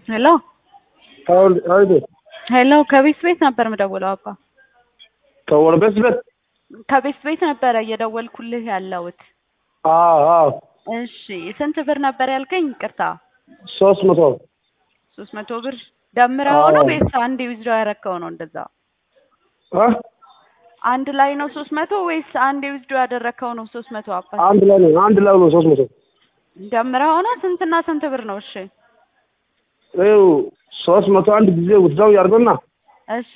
ሄሎ አሁን አይደ ሄሎ ከቤት ቤት ነበር የምደውለው አባ ከወረበስ ቤት ከቤት ቤት ነበረ እየደወልኩልህ ያለሁት አዎ አዎ እሺ ስንት ብር ነበር ያልከኝ ይቅርታ ሶስት መቶ ሶስት መቶ ብር ደምረኸው ነው አዎ። ወይስ አንድ ዊዝድሮ ያረከው ነው እንደዛ አ አንድ ላይ ነው ሶስት መቶ ወይስ አንድ ዊዝድሮ ያደረከው ነው ሶስት መቶ አባት አንድ ላይ ነው አንድ ላይ ነው ሶስት መቶ ደምረኸው ነው ስንትና ስንት ብር ነው እሺ ይኸው ሶስት መቶ አንድ ጊዜ ውትዛው ያድርገውና እሺ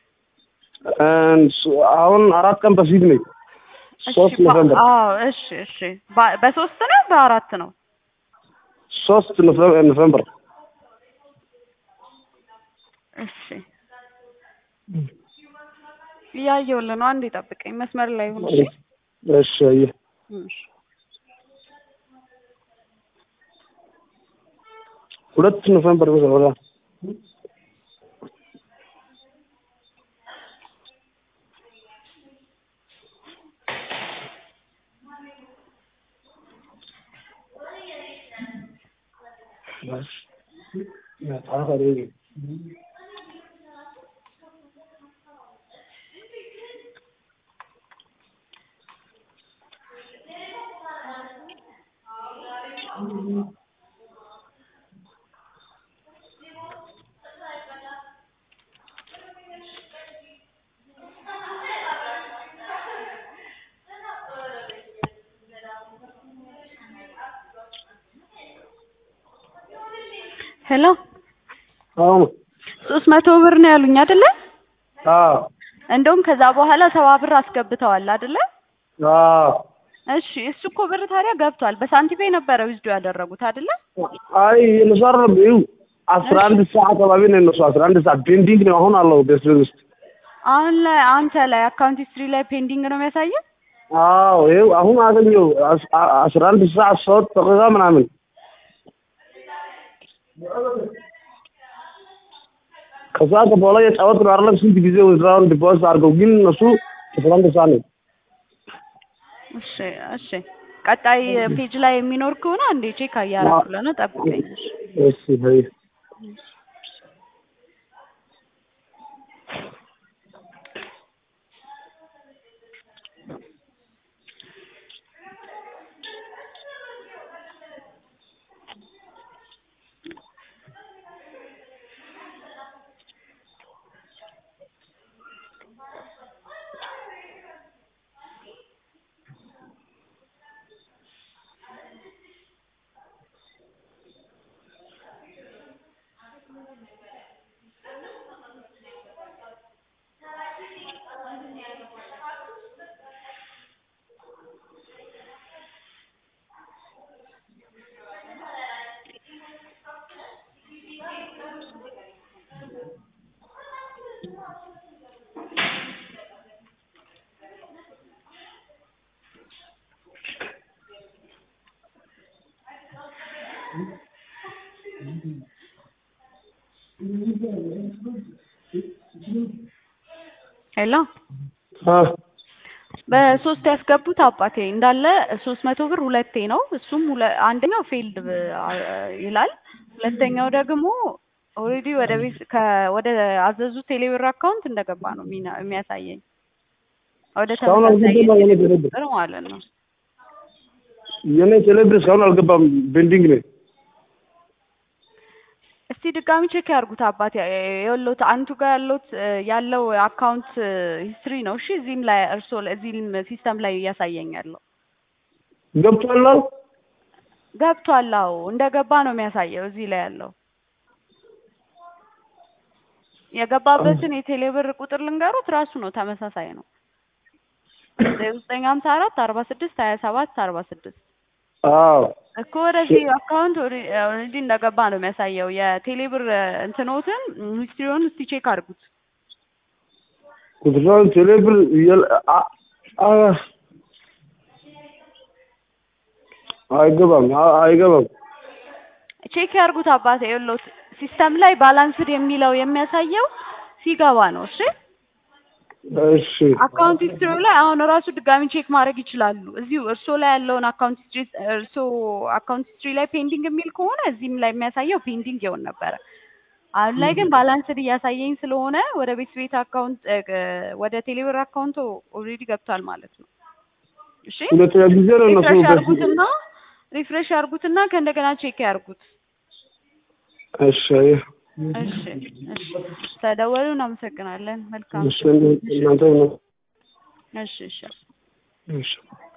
አሁን አራት ቀን በፊት ነኝ ሶስት እሺ ባ- ኖቨምበር አዎ እሺ እሺ ባ- በሶስት ነው በአራት ነው ሶስት ኖቨ- ኖቨምበር እሺ እያየሁልህ ነው አንዴ ጠብቀኝ መስመር ላይ ሁን እሺ እሺ አየህ እሺ ሁለት ኖቨምበር ወራ ሄሎ አሁን ሶስት መቶ ብር ነው ያሉኝ አይደለ አዎ እንደውም ከዛ በኋላ ሰባ ብር አስገብተዋል አይደለ አዎ እሺ እሱ እኮ ብር ታዲያ ገብቷል በሳንቲሜ ነበረ ዊዝዶ ያደረጉት አይደለ አይ የነሱ አይደለም ይኸው አስራ አንድ ሰዓት አካባቢ ነው የነሱ አስራ አንድ ሰዓት ፔንዲንግ ነው አሁን አለው ቤት ውስጥ አሁን ላይ አንተ ላይ አካውንት ሂስትሪ ላይ ፔንዲንግ ነው የሚያሳየው አዎ ይኸው አሁን አገኘው አስ- አ- አስራ አንድ ሰዓት ሶስት ደቂቃ ምናምን ከዛ በኋላ የጫወት ነው አይደለም ስንት ጊዜ ወዝራውን ዲፖዚት አድርገው ግን እነሱ አስራ አንድ ሰዓት ነው እሺ እሺ ቀጣይ ፔጅ ላይ የሚኖር ከሆነ አንዴ ቼክ እያደረኩልህ ነው ጠብቀኝ እሺ እሺ በይ ሄሎ አ በሶስት ያስገቡት አባቴ እንዳለ ሶስት መቶ ብር ሁለቴ ነው እሱም ሁለ- አንደኛው ፌልድ ይላል ሁለተኛው ደግሞ ኦልሬዲ ወደ ቤት ከ- ወደ አዘዙት ቴሌብር አካውንት እንደገባ ነው የሚና- የሚያሳየኝ ወደ እስካሁን ተመሳሳይ አልገባም የኔ የቴሌብር ቴሌብር ቁጥር ማለት ነው የኔ ቴሌብር እስካሁን አልገባም ፔንዲንግ ነው እስቲ ድጋሚ ቼክ ያርጉት አባቴ የወሎት አንቱ ጋር ያለውት ያለው አካውንት ሂስትሪ ነው እሺ እዚህም ላይ እርሶ እዚህም ሲስተም ላይ እያሳየኝ ያለው ገብቷል ገብቷል አዎ እንደገባ ነው የሚያሳየው እዚህ ላይ ያለው የገባበትን የቴሌብር ቁጥር ልንገሩት ራሱ ነው ተመሳሳይ ነው ዘጠኝ ሀምሳ አራት አርባ ስድስት ሀያ ሰባት አርባ ስድስት አዎ እኮ ወደዚህ አካውንት ኦልሬዲ እንደገባ ነው የሚያሳየው የቴሌብር እንትኖትን ሂስትሪውን እስቲ ቼክ አድርጉት ቁጥራውን ቴሌብር የለ- አ- አ- አይገባም አ- አይገባም ቼክ ያርጉት አባቴ የሎት ሲስተም ላይ ባላንስድ የሚለው የሚያሳየው ሲገባ ነው እሺ እሺ አካውንት ሂስትሪ ላይ አሁን ራሱ ድጋሚ ቼክ ማድረግ ይችላሉ። እዚሁ እርሶ ላይ ያለውን አካውንት ሂስትሪ እርሶ አካውንት ሂስትሪ ላይ ፔንዲንግ የሚል ከሆነ እዚህም ላይ የሚያሳየው ፔንዲንግ ይሆን ነበረ። አሁን ላይ ግን ባላንስድ እያሳየኝ ስለሆነ ወደ ቤት ቤት አካውንት ወደ ቴሌብር አካውንቱ ኦልሬዲ ገብቷል ማለት ነው። እሺ ሁለተኛ ጊዜ ነው እነሱ ሪፍሬሽ በዚህ ያርጉትና ሪፍሬሽ ያርጉትና ከእንደገና ቼክ ያርጉት። እሺ እሺ እሺ ተደወሉ። እናመሰግናለን። መልካም እሺ እናንተ ነው እሺ እሺ እሺ